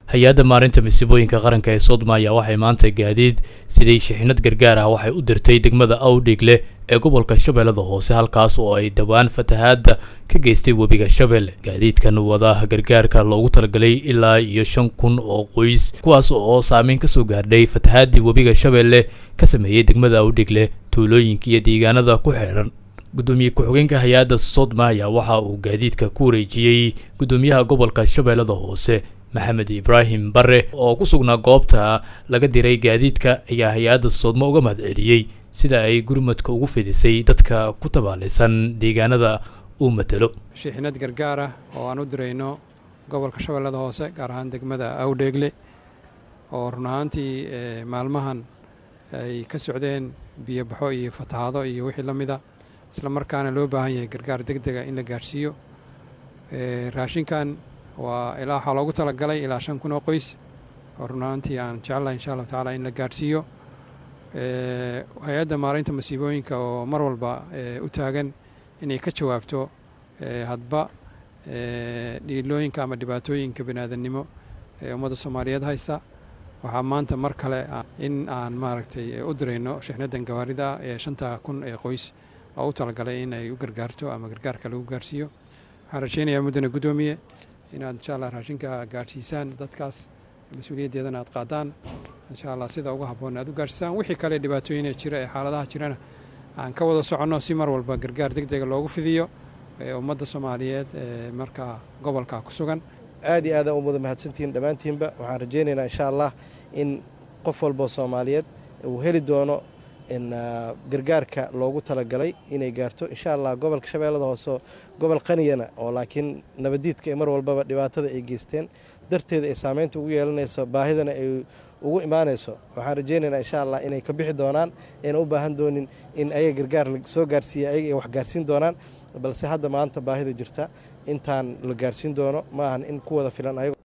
hay-adda maarinta masiibooyinka qaranka ee sodma ayaa waxay maanta gaadiid sidii shixinad gargaar ah waxay u dirtay degmada awdhigle ee gobolka shabeellada hoose halkaas oo ay dhowaan fatahaadda ka geystay webiga shabeelle gaadiidkan wada gargaarka loogu talagalay ilaa iyo shan kun oo qoys kuwaas oo saameyn kasoo gaardhay fatahaadii webiga shabeelle ka sameeyey degmada awdhigle tuulooyinka iyo deegaanada ku xeeran gudoomiye ku-xigeenka hay-adda sodma ayaa waxa uu gaadiidka ku wareejiyey gudoomiyaha gobolka shabeellada hoose maxamed ibraahim bare oo ku sugnaa goobta laga diray gaadiidka ayaa hay-adda soodmo uga mahad celiyey sida ay gurmadka ugu fidisay dadka ku tabaalaysan deegaanada uu matelo shiixinad gargaar ah oo aan u dirayno gobolka shabeellada hoose gaar ahaan degmada awdheegle oo run ahaantii maalmahan ay ka socdeen biyobaxo iyo fatahaado iyo wixii la mida isla markaana loo baahan yahay gargaar deg dega in la gaadhsiiyo raashinkan waa ilaa waxaa loogu talagalay ilaa shan kun oo qoys oo run ahaantii aan jecelahay insha allahu tacaala in la gaadhsiiyo hay-adda maaraynta masiibooyinka oo mar walba u taagan inay ka jawaabto hadba dhiilooyinka ama dhibaatooyinka baniaadannimo ee ummadda soomaaliyeed haysta waxaa maanta mar kale in aan maaragtay u dirayno shixnadan gawaarida ee shanta kun ee qoys oo u talagalay in ay u gargaarto ama gargaarka lagu gaarhsiiyo waxaan rajeynayaa muddana guddoomiye inaad insha allah raashinka gaadhsiisaan dadkaas mas-uuliyaddeedana aad qaadaan insha allah sida uga habboon aad u gaadhsiisaan wixii kale dhibaatooyina jira ee xaaladaha jirana aan ka wada soconno si mar walba gargaar deg dega loogu fidiyo ummadda soomaaliyeed ee markaa gobolka ku sugan aad iyo aadaan u wada mahadsantihiin dhammaantiinba waxaan rajaynaynaa insha allah in qof walboo soomaaliyeed uu heli doono gargaarka loogu talagalay inay gaarto insha allah gobolka shabeellada hoose gobol qaniyana oo laakiin nabadiidka mar walbaba dhibaatada ay geysteen darteeda ay saameynta ugu yeelanayso baahidana ay ugu imaanayso waxaan rajaynaynaa insha allah inay ka bixi doonaan ayna u baahan doonin in ayaga gargaar lasoo gaarsiiya ayaga ay wax gaarsiin doonaan balse hadda maanta baahida jirta intaan la gaarsiin doono ma ahan in ku wada filan ayago